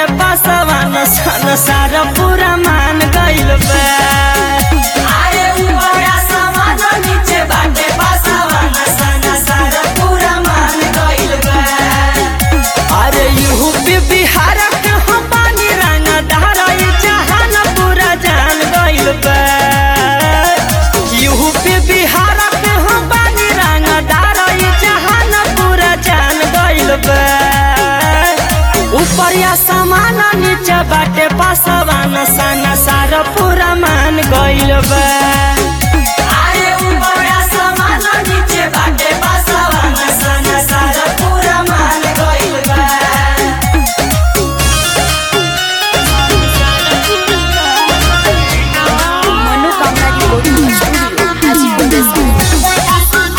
पासवान सन सारा पूरा मान गइल बा अरे ऊपरा समान नीचे बाटे पासवान सन सारा पूरा मान गइल बा अरे यूपी बिहार के हम पानी रंगा धाराई जहान पूरा जान गइल बा यूपी बिहार के हम पानी रंगा धाराई जहान पूरा जान गइल बा ऊपर या समान नीचे बाटे पासवान सन सारा पूरा मान गइल बा अरे ऊपरा समान नीचे बाटे पासवान सन सारा पूरा मान गइल बा मनोकामना रिकॉर्डिंग स्टूडियो हाजीपुर वैशाली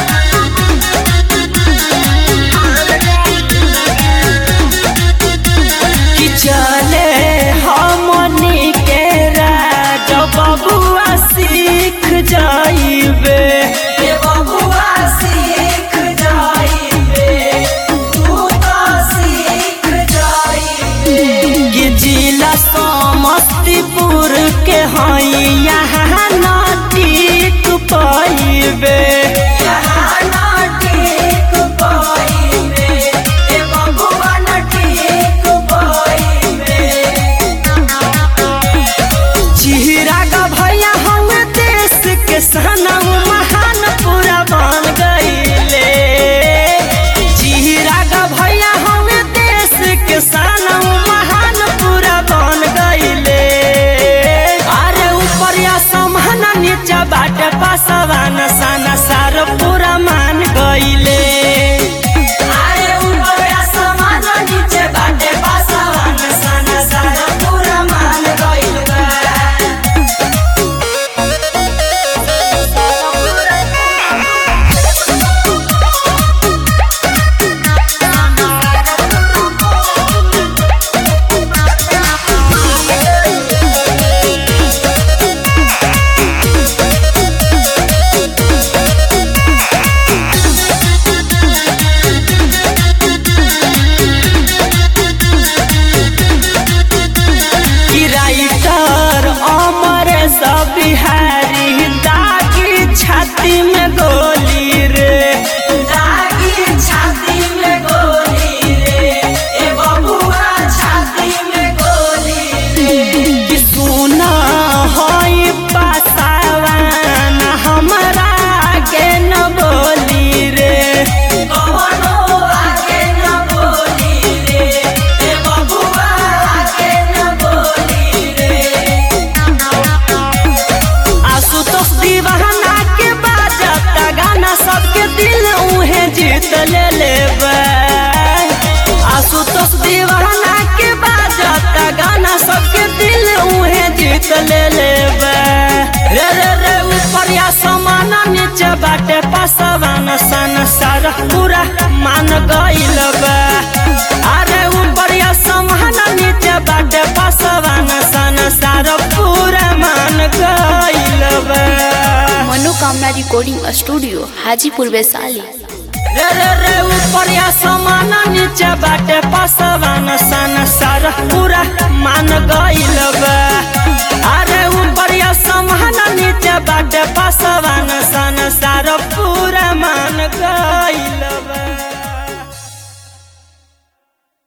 कि चले हमनी के राज बबुआ सीख जाइबे ए बबुआ सीख जाइबे तू तो सीख जाइबे कि जिला समस्तीपुर के हई यहाँ नटीक पाइबे यहाँ ना ठीक पाइबे ए बबुआ ना ठीक पाइबे चिराग भैया हम देश के सनम महान पूरा बन गईले चिराग भैया हम देश के सनम महान पूरा बन गईले अरे ऊपर या समान नीचे बाटे पासवान सन सार पूरा मान गईले अरे ऊपरा समान नीचे बाटे पासवान सन सारा पूरा मान गइल बा कि राइटर अमर सब बिहारी दागी छाती में गोली रे दागी छाती में गोली रे ए बबुआ छाती में गोली रे कि सुना हई पासावान हमरा के न बोली रे कवनो आगे न बोली रे ए बबुआ आगे न बोली रे आशुतोष दीवाना के बाजता गाना सबके दिल उहे जीत ले लेबे आशुतोष दीवाना के बाजता गाना सबके दिल उहे जीत ले लेबे रे रे रे ऊपर या समान नीचे बाटे पासवान सन सारा पूरा मान गइल बा अरे ऊपर या समान नीचे बाटे पासवान सन सारा पूरा मान गइल बा मनोकामना रिकॉर्डिंग स्टूडियो हाजीपुर वैशाली रे रे रे ऊपर या समान नीचे बाटे पासवान सन सारा पूरा मान गइल बा